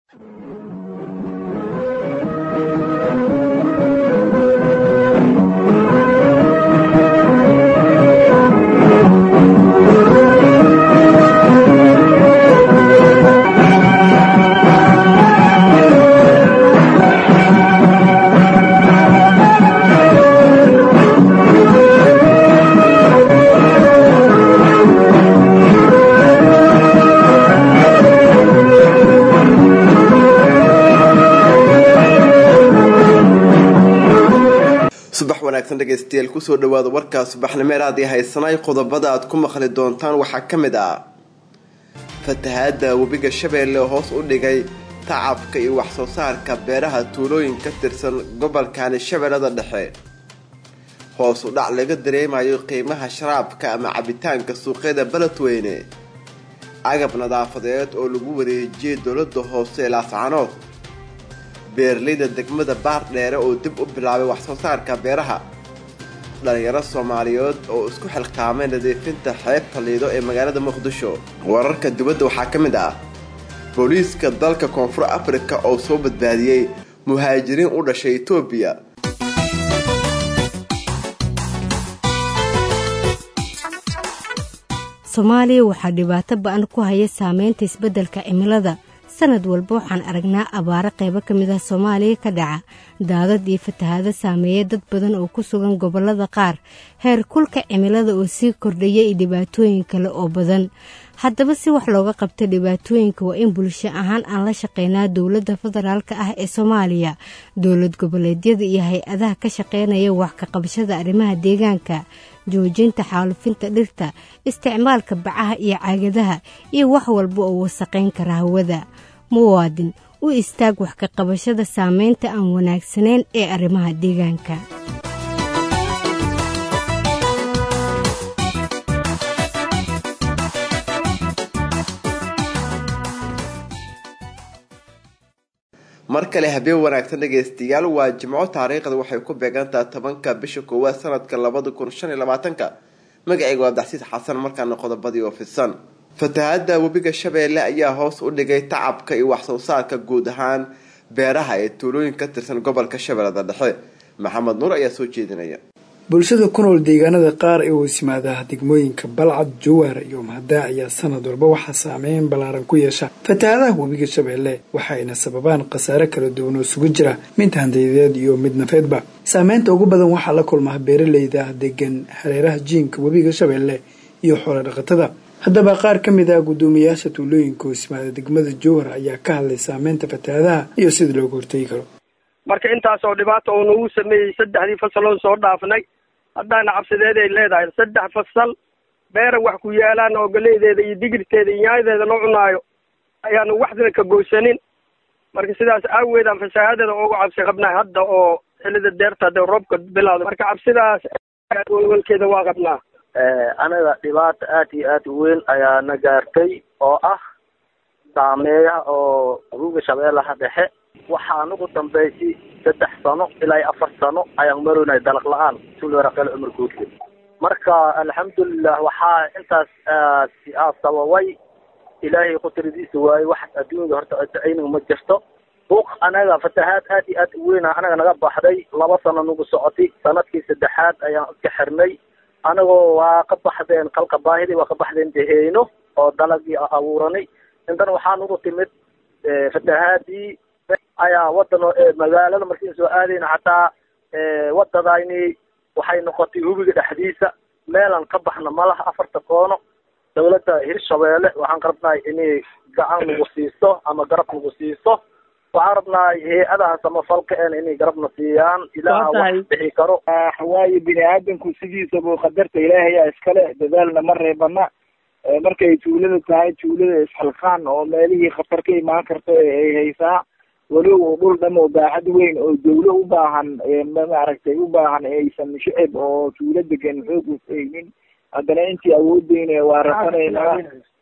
subax wanaagsan dhegaystayaal kusoo dhawaada warkaa subaxnimeer aad i haysanay qodobada aad ku maqli doontaan waxaa ka mid ah fatahaada webiga shabeelle hoos u dhigay tacabka iyo waxsoo saarka beeraha tuulooyin ka tirsan gobolkani shabeellada dhexe hoos u dhac laga dareemayo qiimaha sharaabka ama cabitaanka suuqyada beledweyne agab nadaafadeed oo lagu wareejiyay dowlada hoose ee laascanood beeraleyda degmada baardheere oo dib u bilaabay waxsoo saarka beeraha dhalinyaro soomaaliyeed oo isku xilqaamay nadiifinta xeebta liido ee magaalada muqdisho wararka dibadda waxaa ka mid ah booliiska dalka koonfur afrika oo soo badbaadiyey muhaajiriin u dhashay etoobiya soomaaliya waxaa dhibaato ba-an ku haya saameynta isbeddelka cimilada sanad walba waxaan aragnaa abaaro qaybo ka mid ah soomaaliya ka dhaca daadad iyo fatahaado saameeya dad badan oo ku sugan gobollada qaar heer kulka cimilada oo sii kordhaya iyo dhibaatooyin kale oo badan haddaba si wax looga qabta dhibaatooyinka waa in bulsho ahaan aan la shaqeynaa dowladda federaalka ah ee soomaaliya dowlad goboleedyada iyo hay-adaha ka shaqeynaya wax ka qabashada arrimaha deegaanka joojinta xaalufinta dhirta isticmaalka bacaha iyo caagadaha iyo wax walba oo wasaqayn kara hawada muwaadin u istaag wax ka qabashada saameynta aan wanaagsanayn ee arrimaha deegaanka mar kale habeen wanaagsan dhegaystayaal waa jimco taariikhda waxay ku beegantaha tobanka bisha koowaad sanadka labada kun shan iyo labaatanka magacayga waa abdaxsiis xasan markaana qodobadii oo fidsan fatahaada webiga shabeelle ayaa hoos u dhigay tacabka iyo waxsoo saarka guud ahaan beeraha ee tuulooyin ka tirsan gobolka shabeellada dhexe maxamed nuur ayaa soo jeedinaya bulshada ku nool deegaanada qaar ee hoos yimaada degmooyinka balcad jawaar iyo mahdaa ayaa sanad walba waxaa saameyn ballaaran ku yeesha fatahaadaha webiga shabeelle waxayna sababaan khasaare kala duwan oo isugu jira mid handayadeed iyo mid nafeedba saameynta ugu badan waxaa la kulmaa beeraleyda degan hareeraha jiinka webiga shabeelle iyo xoolo dhaqatada haddaba qaar ka mid ah guddoomiyayaasha tuulooyinka hoos yimaada degmada jowhar ayaa ka hadlay saameynta fatahaadaha iyo sida looga hortegi karo marka intaasoo dhibaata uu nagu sameeyey saddexdii fasaloon soo dhaafnay haddaana cabsideed ay leedahay saddex fasal beera wax ku yaalaan oo galeydeeda iyo digirteeda iyo nyaayadeeda loo cunaayo ayaanu waxdina ka goysanin marka sidaas aaweedaan fasaahadeeda uga cabsi qabnaa hadda oo xilida deerta hadee roobka bilaado marka cabsidaas walwalkeeda waa qabnaa anaga dhibaata aad iyo aad u weyn ayaa na gaartay oo ah saameeyaha oo ruuga shabeellaha dhexe waxaa nagu dambeysay saddex sano ilaa afar sano ayaan maroynay dalaq la-aan sulwaraqel cumar guudle marka alxamdulilah waxaa intaas aa sababay ilaahay qudradiisa waaye wax adduunyada horta ayniga ma jirto buuq anaga fatahaad aad iyo aad u weyna anaga naga baxday laba sano nagu socotay sanadkii saddexaad ayaan iska xirnay anagoo waa ka baxdeen kalka baahidii waa ka baxdeen deheyno oo dalagii abuuranay intan waxaa nagu timid fatahaadii ayaa wadan magaalada markiin soo aadayna xataa wadadayni waxay noqotay hubiga dhexdiisa meelan ka baxna malaha afarta koono dawladda hirshabeelle waxaan rabnahay inay gacan nagu siiso ama garab nagu siiso waxaan rabnahay hay-adaha samafalka en inay garabna siiyaan ilaaha wax bixi karo waayo bini aadamku sidiisaba qadarta ilaahayaa iskale dadaalna ma reebana markay tuulada tahay tuulada isxilqaan oo meelihii khatar ka imaan karta ay haysaa walow dhul dham oo baaxad weyn oo dawlo u baahan maaragtay u baahan aysan shicib oo tuulo degan xoog usaynin haddana intii awoodeyna waa rafanaynaa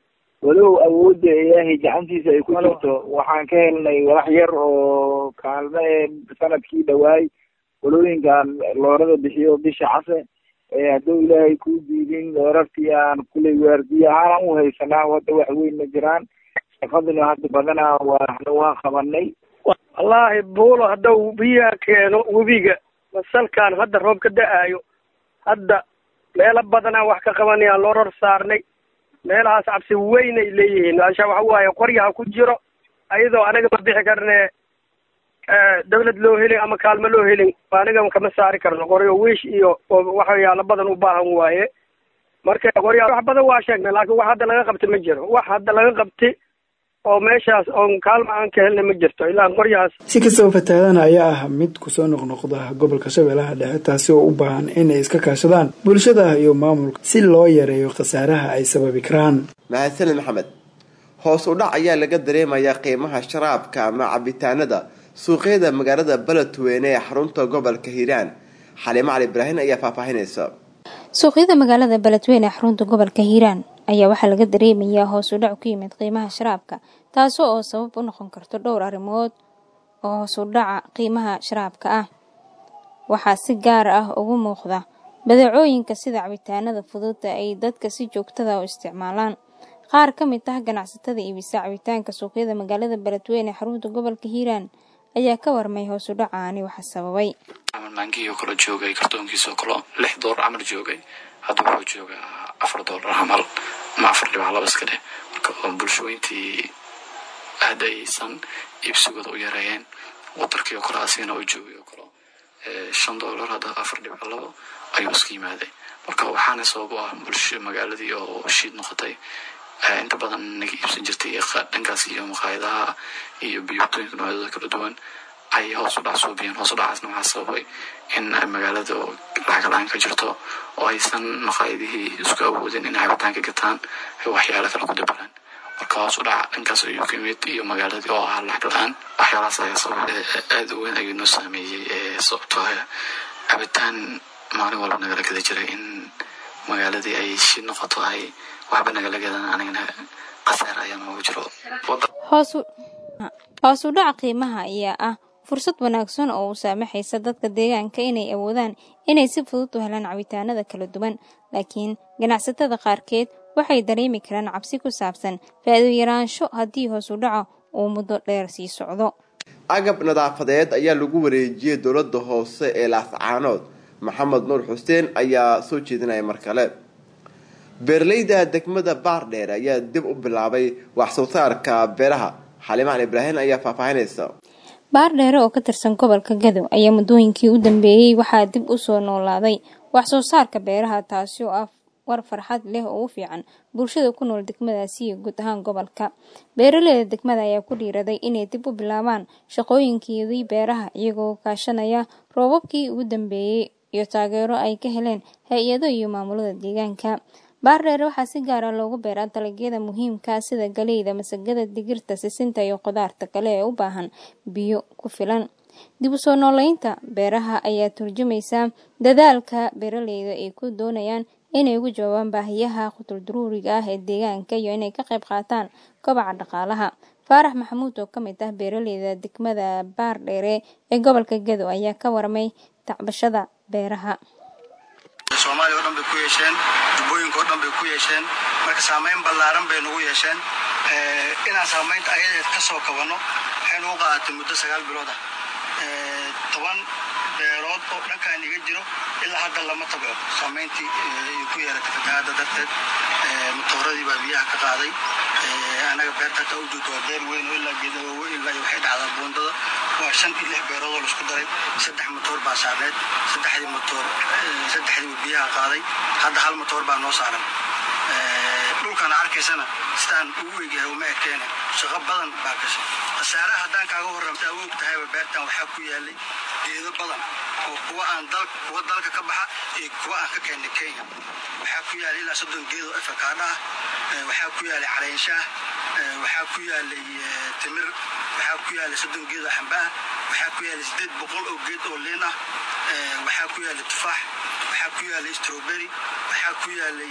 walow awoodda ilaahay gacantiisa ay ku jirto waxaan ka helnay walax yar oo kaalme sanadkii dhawaay walooyinkan loorada bixiyo bisha case hadduu ilaahay kuu diidin loorartii aan kuley waardiye ahaan u haysanaa wadda wax weyn ma jiraan shaqaduna hadda badanaa waana waan qabanay wallaahi buulo haddau biyaha keeno webiga masalkaan hadda roob ka da-aayo hadda meelo badanaa wax ka qabanayaan loo ror saarnay meelahaas cabsi weyn ay leeyihiin asha waxa waaye qoryaha ku jiro ayadoo anaga ma bixi karne dawlad loo helin ama kaalmo loo helin aniga kama saari karno qoryo wiish iyo waxyaalo badan u baahan waaye marka qorya wax badan waa sheegnay laakiin wax hadda laga qabta ma jiro wax hadda laga qabti oo meeshaas oon kaalma aan ka helna ma jirto ilaa qoryahaas si kastaba fatahaadana ayaa ah mid kusoo noqnoqda gobolka shabeellaha dhexe taasi oo u baahan inay iska kaashadaan bulshada iyo maamulka si loo yareeyo khasaaraha ay sababi karaan mahadsaned maxamed hoos u dhac ayaa laga dareemayaa qiimaha sharaabka ama cabitaanada suuqyada magaalada beledweyne ee xarunta gobolka hiiraan xaliimo cali ibraahin ayaa faahfaahinaysa suuqyada magaalada beledweyne ee xarunta gobolka hiiraan ayaa waxaa laga dareemayaa hoos u dhac ku yimid qiimaha sharaabka taasoo oo sabab u noqon karto dhowr arrimood oo hoos u dhaca qiimaha sharaabka ah waxaa si gaar ah ugu muuqda badeecooyinka sida cabitaanada fududa ay dadka si joogtada u isticmaalaan qaar ka mid ah ganacsatada iibisa cabitaanka suuqyada magaalada beledweyne ee xarunta gobolka hiiraan ayaa ka warmay hoos u dhacaani waxa sababay maangiyo kale joogay kartoonkiisoo kale lix doolar camal joogay hadda wuxuu joogaa afar doolar camal ama afar dhibac laba iska dheh marka bulshooyintii aad aysan iibsigooda u yareeyeen wadarkii oo kale asigana u joogay oo kale shan doolar hadda afar dhibac labo ayuu iska yimaaday marka waxaana sabab u ah bulsho magaaladii oo shiid noqotay inta badan naga iibsan jirtay dhankaas iyo maqaayadaha iyo biyotooyinka noocyadooda kala duwan ay hoos u dhac suubiyeen hoos u dhacaasna waxaa sababay in magaalada lacag la-aan ka jirto oo aysan maqaayadihii isku awoodin inay cabitaanka gataan ay waxyaalo kale ku dabalaan marka hoos u dhaca dhankaas ayuu ka yimid iyo magaaladii oo ahaa lacag la-aan waxyaalahaas ayaa sabab aada u weyn ayuu noo saameeyey sababtoo cabitaan maalin walba nagala gada jiray in magaaladii ay shid noqoto ay waxba nagala gadan anigana khasaar ayaa noogu jiro hoos u dhaca qiimaha ayaa ah fursad wanaagsan oo u saamaxaysa dadka deegaanka inay awoodaan inay si fudud u helaan cabitaanada kala duwan laakiin ganacsatada qaarkeed waxay dareemi karaan cabsi ku saabsan faa'iido yaraansho haddii hoos u dhaco uu muddo dheer sii socdo agab nadaafadeed ayaa lagu wareejiyey dowladda hoose ee laascaanood maxamed nuur xuseen ayaa soo jeedinaya mar kale beeraleyda degmada baardheer ayaa dib u bilaabay wax soo saarka beeraha xalimaan ibraahim ayaa faahfaahinaysa baardheere oo ka tirsan gobolka gadow ayaa muddooyinkii u dambeeyey waxaa dib u soo noolaaday wax soo saarka beeraha taasi oo ah war farxad leh oo u fiican bulshada ku nool degmadaasi iyo guud ahaan gobolka beeraleyda degmada ayaa ku dhiiraday inay dib u bilaabaan shaqooyinkeedii beeraha iyagoo kaashanaya roobabkii ugu dambeeyey iyo taageero ay ka heleen hay-ado iyo maamulada deegaanka baardheere waxaa si gaara loogu beeraa dalagyada muhiimka sida galeyda masagada digirta sisinta iyo khudaarta kale ee u baahan biyo ku filan dib u soo nooleynta beeraha ayaa turjumaysa dadaalka beeraleyda ay ku doonayaan inay ugu jawaabaan baahiyaha qutuldaruuriga ah ee deegaanka iyo inay ka qayb qaataan kobaca dhaqaalaha faarax maxamuud oo ka mid ah beeraleyda degmada baardheere ee gobolka gadow ayaa ka warmay tacbashada beeraha soomaaliya o dhan bay ku yeesheen jubbooyinka oo dhan bay ku yeesheen marka saamayn ballaaran bay nagu yeesheen inaan saamaynta ayadeed ka soo kabanno waxay nagu qaadatay muddo sagaal bilood ah toban beerood oo dhankaan iga jiro ilaa hadda lama tabco saamayntii ay ku yeelatay fatahaadda darteed matooradii baa biyaha ka qaaday anaga beerta hataa u joogto waa beer weyn oo ilaa geedawaawe ilaa iyo waxay dhacdaa buundada waa shan iyo lix beerood oo laisku daray saddex matoor baa saarneed saddexdii matoor saddexdii biyaha qaaday hadda hal matoor baa noo saaran dhulkana arkaysana sidaan ugu egyahay uma ekeene shaqo badan baa gashay khasaaraha haddaan kaaga horramta awoog tahayba beertan waxaa ku yaalay geedo badan oo kuwa aan dal kuwa dalka ka baxa iyo kuwa aan ka keennay kenya waxaa ku yaalay ilaa soddon geedoo efakaadha ah waxaa ku yaalay caleynshaah waxaa ku yaalay timir waxaa ku yaalay soddon geed oo xamba ah waxaa ku yaalay sideed boqol oo geed oo liin ah waxaa ku yaalay tufaax waxaa ku yaalay strawberry waxaa ku yaalay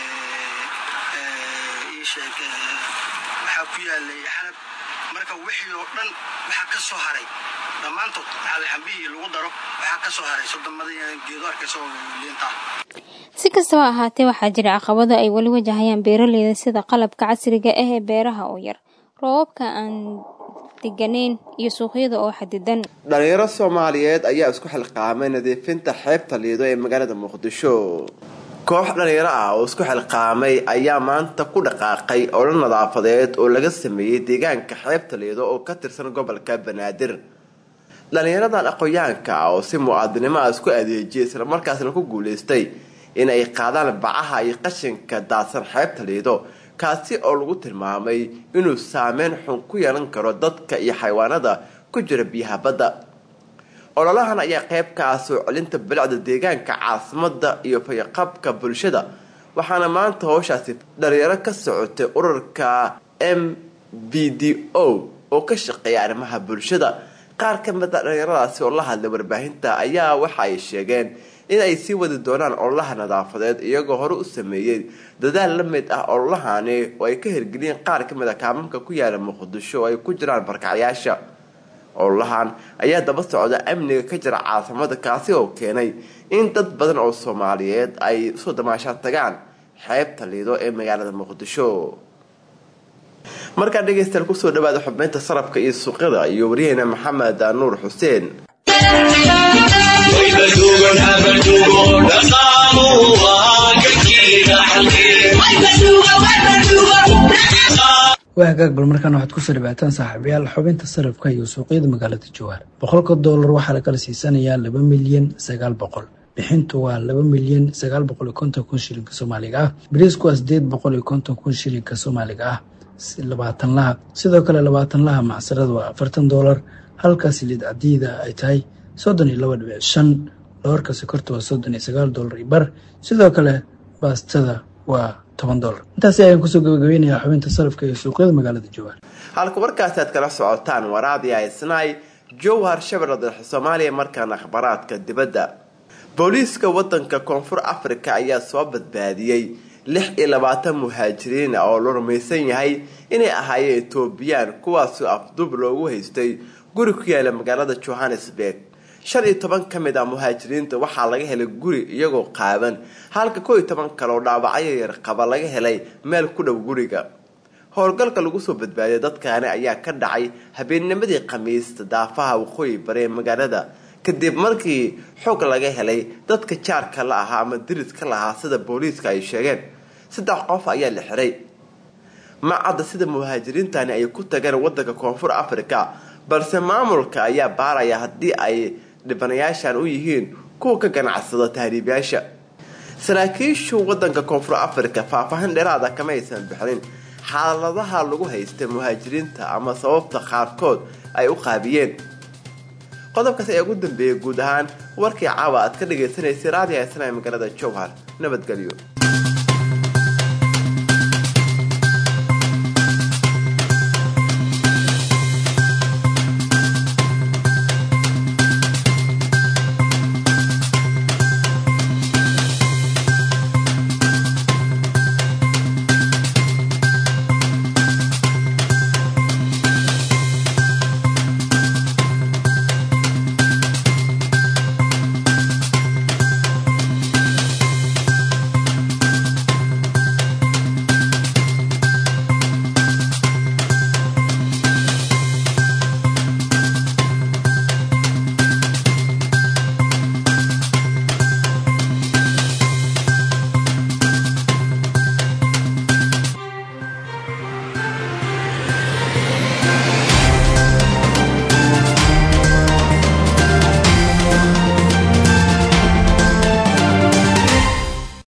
iisheeg waxaa ku yaalay xanab marka wixii oo dhan waxaa ka soo haray dhammaantood alxambihii lagu daro waxaa ka soo haray soddomadii geedo arkaysa oo liinta ah si kastaba ahaatee waxaa jira caqabado ay weli wajahayaan beeraleyda sida qalabka casriga ah ee beeraha oo yar roobabka aan deganeyn iyo suuqyada oo xadidan dhalinyaro soomaaliyeed ayaa isku xilqaamay nadiifinta xeebta liido ee magaalada muqdisho koox dhalinyaro ah oo isku xilqaamay ayaa maanta ku dhaqaaqay olo nadaafadeed oo laga sameeyey deegaanka xeebta liido oo ka tirsan gobolka banaadir dhalinyaradan aqoyaanka ah oo si muwaadinimo ah isku adeejiyay islamarkaasna ku guuleystay in ay qaadaan bacaha iyo qashinka daadsan xeebta liido kaasi oo lagu tilmaamay inuu saameyn xun ku yeelan karo dadka iyo xayawaanada ku jira biyaha badda ololahan ayaa qayb ka ah soo celinta bilicda deegaanka caasimada iyo fayaqabka bulshada waxaana maanta howshaasi dhalinyaro ka socotay ururka m b d o oo ka shaqeeya arrimaha bulshada qaar ka mid a dhalinyaradaasi oo la hadlay warbaahinta ayaa waxa ay sheegeen in ay sii wadi doonaan ololaha nadaafadeed iyagoo hore u sameeyey dadaal la mid ah ololahani oo ay ka hirgeliyeen qaar ka mid a kaamamka ku yaala muqdisho oo ay ku jiraan barkacyaasha ololahan ayaa daba socda amniga ka jira caasimada kaasi oo keenay in dad badan oo soomaaliyeed ay usoo damaashaan tagaan xeebta liido ee magaalada muqdisho markaa dhegeystayaal kusoo dhawaada xubnaynta sarafka iyo suuqyada iyo waryaheena maxamed nuur xuseen waa hagaag bal markaan waxaad kusoo dhawaataan saaxiibayaal xubinta sarafka iyo suuqyada magaalada jawaar boqolka doolar waxaa la kala siisanayaa laba milyan sagaal boqol bixintu waa laba milyan sagaal boqol iyo konton kun shilinka soomaaliga ah bariisku waa sideed boqol iyo konton kun shilinka soomaaliga ah labaatan laha sidoo kale labaatan laha macsarada waa afartan doolar halka siliid cadiida ay tahay soddon iyo laba dhibic shan doorka sokorta waa soddon iyo sagaal doolar iyo bar sidoo kale baastada waa toban doolar intaasi ayaan kusoo gabagabeynayaa xubinta sarafka iyo suuqyada magaalada jawaar halka warkaasi aad kala socotaan waraadii haysnaay jowhar shabeellada dhexe soomaaliya markaana akhbaraadka dibadda booliiska wadanka koonfur africa ayaa soo badbaadiyey lix iyo labaatan muhaajiriin ah oo la rumaysan yahay inay ahaayeen etoobiyaan kuwaasoo afduub loogu haystay guri ku yaala magaalada johannesburg shan iyo toban ka mid ah muhaajiriinta waxaa laga helay guri iyagoo qaaban halka koo iyo toban kale oo dhaawacyo yar qaba laga helay meel ku dhow guriga howlgalka lagu soo badbaadiyay dadkaani ayaa ka dhacay habeennimadii khamiista daafaha waqooyi bare ee magaalada kadib markii xog laga helay dadka jaarka la ahaa ama diriska la ahaa sida booliiska ay sheegeen saddex qof ayaa la xiray ma cadda sida muhaajiriintani ay ku tageen wadanka koonfur africa balse maamulka ayaa baaraya haddii ay dhibanayaashan u yihiin kuwa ka ganacsada tahriibyaasha saraakiishu wadanka koonfur africa faahfaahin dheeraada kama aysan bixinin xaaladaha lagu haystay muhaajiriinta ama sababta qaarkood ay u qaabiyeen qodobkaas ayaa ugu dambeeyay guud ahaan warkii caawa aad ka dhagaysanaysay raadiyo haysana ee magaalada jowhar nabadgelyo